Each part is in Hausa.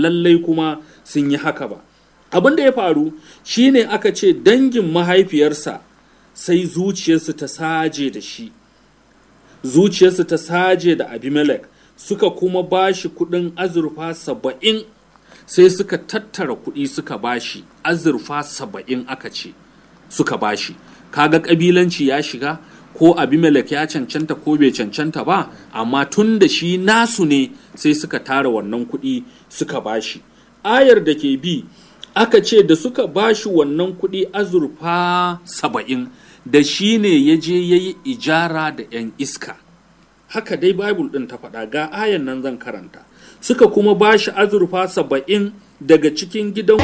lallai kuma sun yi haka ba abin da ya faru shine aka ce dangin mahaifiyarsa sai zuciyarsu ta saje da shi zuciyarsu ta saje da abimelech suka kuma bashi kudin azurfa saba'in sai suka tattara kudi suka bashi azurfa saba'in aka ce suka bashi kaga kabilanci ya shiga ko abimelech ya cancanta ko bai cancanta ba amma tun da shi nasu ne sai suka tara wannan kuɗi suka bashi ayar da ke bi aka ce da suka bashi wannan kuɗi azurfa saba'in da shi ne ya je ya yi ijara da 'yan iska haka dai bible ɗin ta faɗa ga ayan nan zan karanta suka kuma bashi azurfa saba'in daga cikin gidan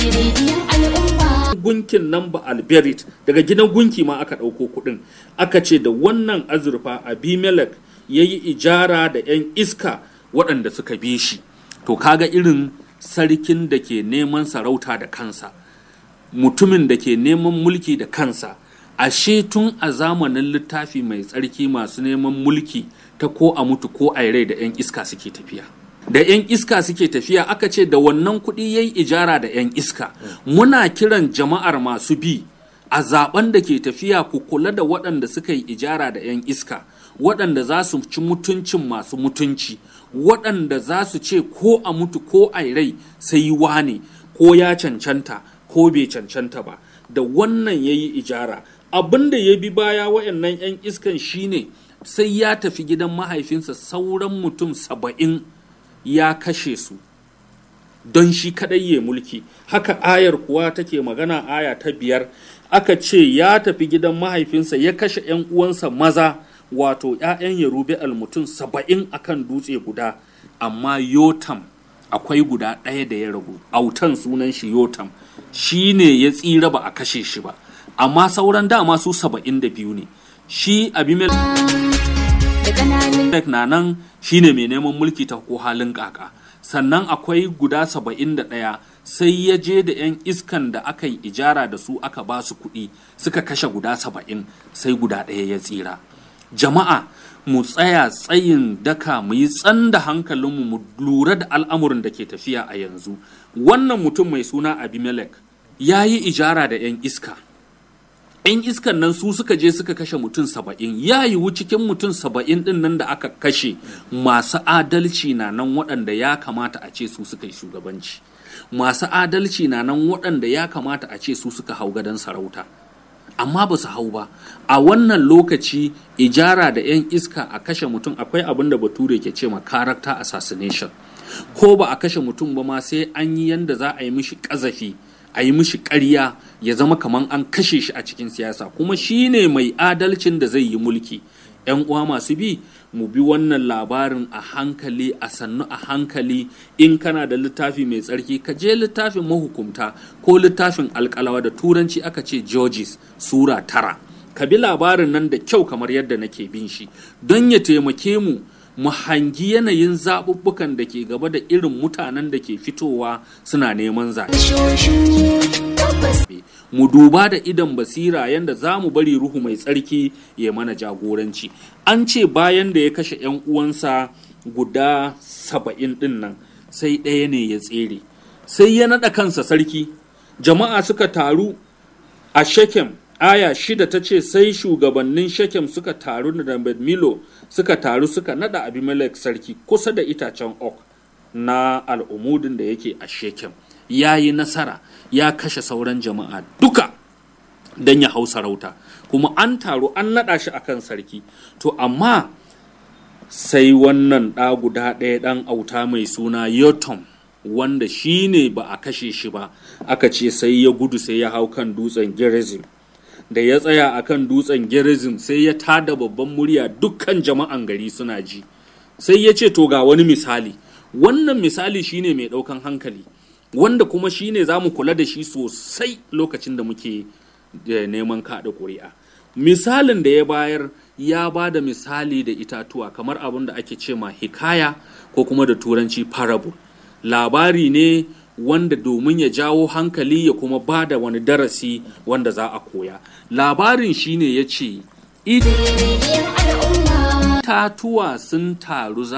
gunkin nan ba alberit daga gidan gunki ma aka ɗauko kuɗin aka ce da wannan azurfa abimelech ya yi ijara da 'yan iska waɗanda suka bi shi to kaga irin sarkin da ke neman sarauta da kansa mutumin da ke neman mulki da kansa ashe tun a zamanin littafi mai tsarki masu neman mulki ta ko a mutu ko a rai da 'yan iska suke tafiya da 'yan iska suke tafiya aka ce da wannan kuɗi ya yi ijara da 'yan iska muna kiran jama'ar masu bi a zaben da ke tafiya ku kula da waɗanda suka yi ijara da 'yan iska waɗanda za su ci mutuncin masu mutunci waɗanda za su ce ko a mutu ko a rai sai wane ko ya cancanta ko bai cancanta ba da wannan ya yi ijara abin da ya bi baya waɗannan 'yan iskan shine sai ya tafi gidan mahaifinsa sauran mutum saba'in ya kashe su don shi kadai ya mulki haka ayar kuwa take magana aya ta biyar aka ce ya tafi gidan mahaifinsa ya kashe 'yan uwansa maza wato 'ya'yan yarubi mutum saba'in akan dutse guda amma yotam akwai guda ɗaya da ya ragu autan sunan shi yotam shi ne ya tsira ba a kashe shi ba amma sauran dama su saba'in da biyu ne shi abimelech na nan shi ne mai neman mulki ta ko halin kaka sannan akwai guda saba'in da ɗaya sai ya je da 'yan iskan da aka yi ijara da su aka ba su kuɗi suka kashe guda saba'in sai guda ɗaya ya tsira jama'a mu tsaya tsayin daka mu yi tsan da hankalinmu mu lura da al'amuran da ke tafiya a yanzu wannan mutum mai suna abimelech ya yi ijara da 'yan iska 'yan iskan nan su suka je suka kashe mutum saba'in ya yiwu cikin mutum saba'in din nan da aka kashe masu adalci na nan waɗanda ya kamata a ce su suka yi shugabanci masu adalci na nan waɗanda ya kamata a ce su suka hau gadon sarauta amma ba su hau ba a wannan lokaci ijara da 'yan iska a kashe mutum akwai abin da bature ke ce ma character assassination ko ba a kashe mutum ba ma sai an yi yanda za a yi mishi ƙazafi a yi mishi ƙarya ya zama kamar an kashe shi a cikin siyasa kuma shi ne mai adalcin da zai yi mulki 'yan uwa masu bi mu bi wannan labarin a hankali a sannu a hankali in kana da littafi mai tsarki ka je littafin mahukumta ko littafin alkalawa da turanci aka ce georges sura tara ka bi labarin nan da kyau kamar yadda nake bin shi don ya taimake mu mu hangi yanayin zaɓuɓɓukan da ke gaba da irin mutanen da ke fitowa suna neman zaɓe. Mu duba da idan basira yadda za mu bari ruhu mai tsarki ya mana jagoranci. An ce bayan da ya kashe 'yan uwansa guda saba'in ɗin nan sai ɗaya ne ya tsere. Sai ya naɗa kansa sarki. Jama'a suka taru a Shekem aya shida ta ce sai shugabannin shekem suka taru da milo suka taru suka nada abimelech sarki kusa da itacen ok na al'umudin da yake a shekem ya yi nasara ya kashe sauran jama'a duka don ya hau sarauta kuma an taru an nada shi akan sarki to amma sai wannan ɗa guda ɗaya ɗan auta mai suna yotom wanda shi ne ba a kashe shi ba aka ce sai ya gudu sai ya hau kan dutsen gerizim da ya tsaya a kan dutsen gerizim sai ya tada babban murya dukkan jama'an gari suna ji sai ya ce to ga wani misali wannan misali shine mai ɗaukan hankali wanda kuma shine za mu kula da shi sosai lokacin da muke neman kaɗa ƙuri'a misalin da ya bayar ya ba da misali da itatuwa kamar abin da ake ce ma hikaya ko kuma da turanci parable labari ne wanda domin ya jawo hankali ya kuma ba da wani darasi wanda za a koya labarin shine ya ce itatuwa sun taru za